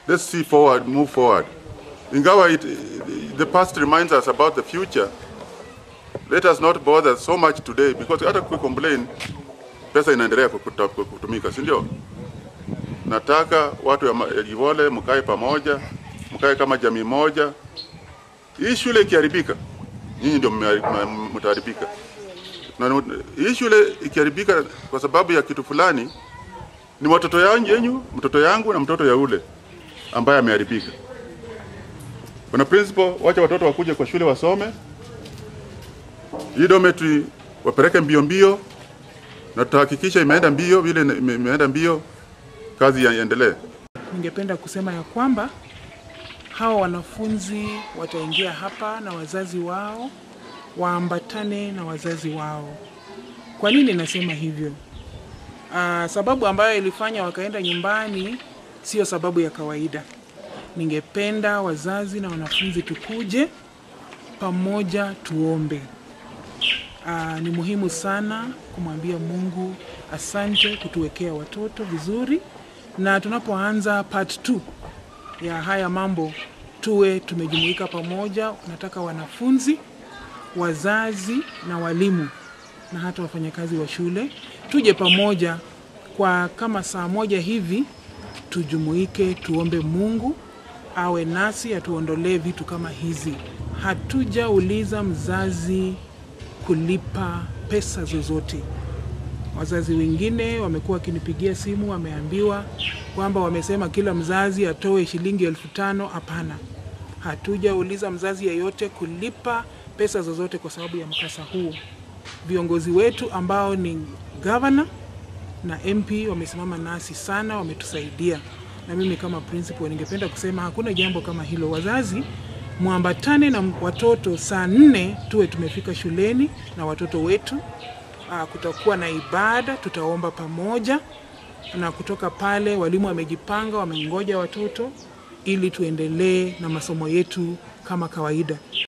let's see forward, move forward. Ingawa it, the past reminds us about the future, let us not bother so much today because hata complain pesa inaendelea kukuta- kutumika, si ndio? Nataka watu ya ma- ya Livole mkae pamoja, mkae kama jamii moja. Hii shule ikiharibika, nyinyi ndio mme- mme- mtaharibika. Na hii shule ikiharibika kwa sababu ya kitu fulani, ni watoto yangu yenyu, mtoto yangu na mtoto ya ule ambaye ameharibika. Kuna principal, wacha watoto wakuje kwa shule wasome, hii dormitory wapeleke mbio mbio, na tutahakikisha imeenda mbio vile ime- imeenda mbio, kazi iendelee. Ningependa kusema ya kwamba hawa wanafunzi wataingia hapa na wazazi wao, waambatane na wazazi wao. Kwa nini nasema hivyo? Aa, sababu ambayo ilifanya wakaenda nyumbani sio sababu ya kawaida. Ningependa wazazi na wanafunzi tukuje pamoja tuombe. Aa, ni muhimu sana kumwambia Mungu asante kutuwekea watoto vizuri, na tunapoanza part 2 ya haya mambo tuwe tumejumuika pamoja. Nataka wanafunzi, wazazi na walimu na hata wafanyakazi wa shule tuje pamoja kwa kama saa moja hivi, tujumuike, tuombe Mungu awe nasi, atuondolee vitu kama hizi. Hatujauliza mzazi kulipa pesa zozote. Wazazi wengine wamekuwa wakinipigia simu, wameambiwa kwamba wamesema kila mzazi atoe shilingi elfu tano. Hapana, hatujauliza mzazi yeyote kulipa pesa zozote kwa sababu ya mkasa huu. Viongozi wetu ambao ni gavana na MP wamesimama nasi sana, wametusaidia. Na mimi kama principal ningependa kusema hakuna jambo kama hilo. Wazazi mwambatane na watoto saa nne tuwe tumefika shuleni na watoto wetu. Aa, kutakuwa na ibada, tutaomba pamoja, na kutoka pale walimu wamejipanga, wamengoja watoto ili tuendelee na masomo yetu kama kawaida.